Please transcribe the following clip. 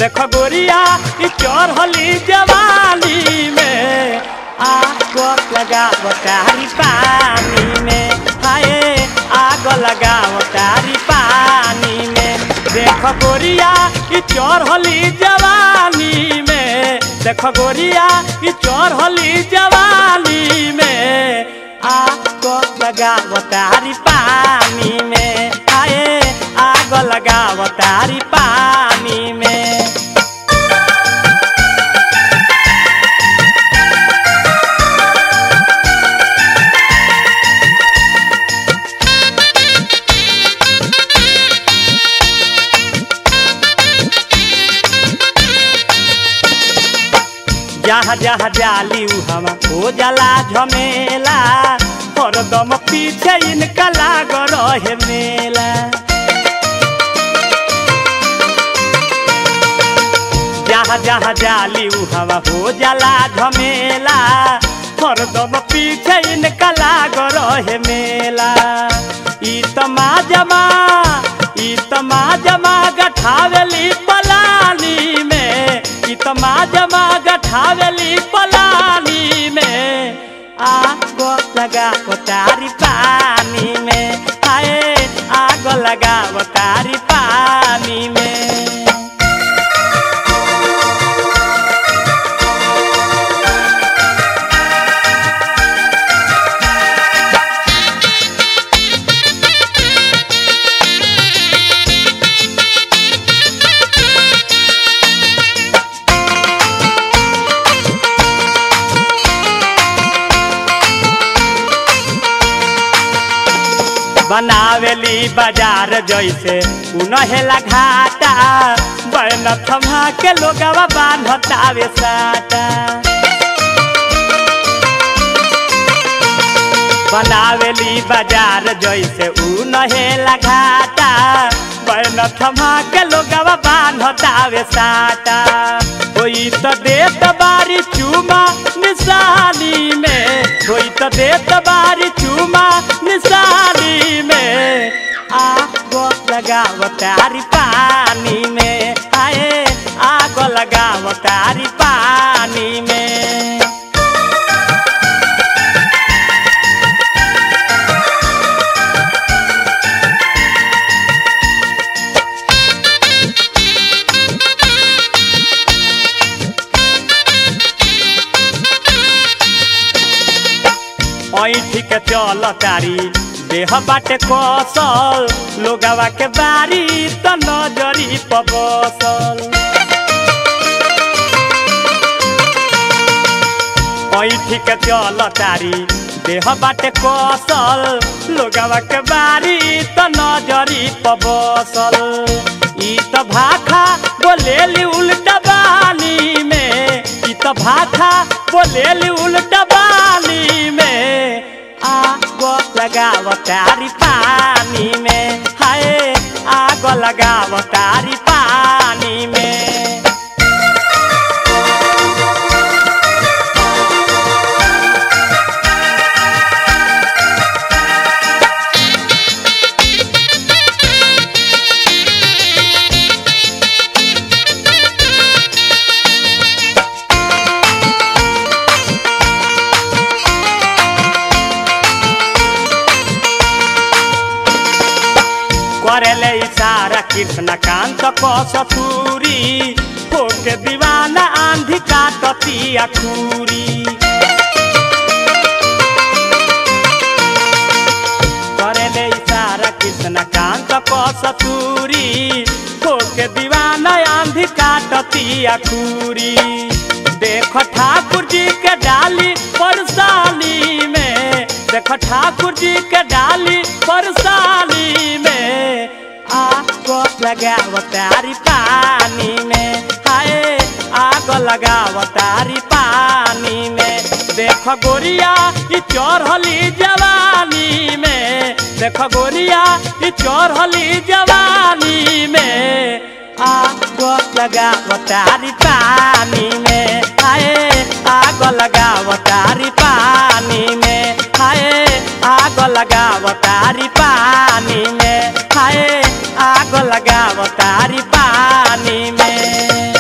देख गोरिया ई चढ़ली जवानी में आग लगाव तारी पानी में हाय आग लगाव तारी पानी में देख गोरिया ई चढ़ली जवानी में देख गोरिया ई चढ़ली जवानी में आग लगाव तारी पानी में आए आग लगाव तारी पानी में जहाँ जहाँ जाली उ हम हो जाला झमेला हरदम पीछे इनका लाग रहे मेला जहाँ जहाँ जाली उ हम हो जाला झमेला हरदम पीछे इनका लाग रहे मेला ई तमा जमा ई तमा जमा गठावेली पलानी में ई तमा जमा गठावेली पलानी में आग लगा तारी पानी में हाय आग लगा तारी पानी में बनावेली बाजार जैसे उनहेला घाटा बैन थमा के लोगवा बान्हतावे साटा बनावेली बाजार जैसे उनहेला घाटा बैन थमा के लोगवा बान्हतावे साटा कोई तो देत बारी चूमा निशानी में कोई तो देत बारी चूमा निशानी में आग लगाव तारी पानी में आए आग लगाव तारी पानी में ऐठी के चल तारी देह बाटे कसल लोगवा के बारी त नजरी पबसल ऐठी के चल तारी देह बाटे कसल लोगवा के बारी त नजरी पबसल ई त भाखा बोलेली उल्टा बानी में ई त भाखा बोलेली उल्टा बानी में आग लगाव तारी पानी में हाय आग लगाव तारी पानी में करेले इशारा कृष्ण कांत कसतूरी होके दीवाना आंधी काटती अखूरी करेले इशारा कृष्ण कांत कसतूरी होके दीवाना आंधी काटती अखूरी देख ठाकुर जी के डाली परसाली में देख ठाकुर जी के डाली परसाली में आग लगाव तारी पानी में हाय आग लगाव तारी पानी में देख गोरिया ई चढ़ली जवानी में देख गोरिया ई चढ़ली जवानी में आग लगाव तारी पानी में हाय आग लगाव तारी पानी में हाय आग लगाव तारी पानी में हाय आग लगाव तारी पानी में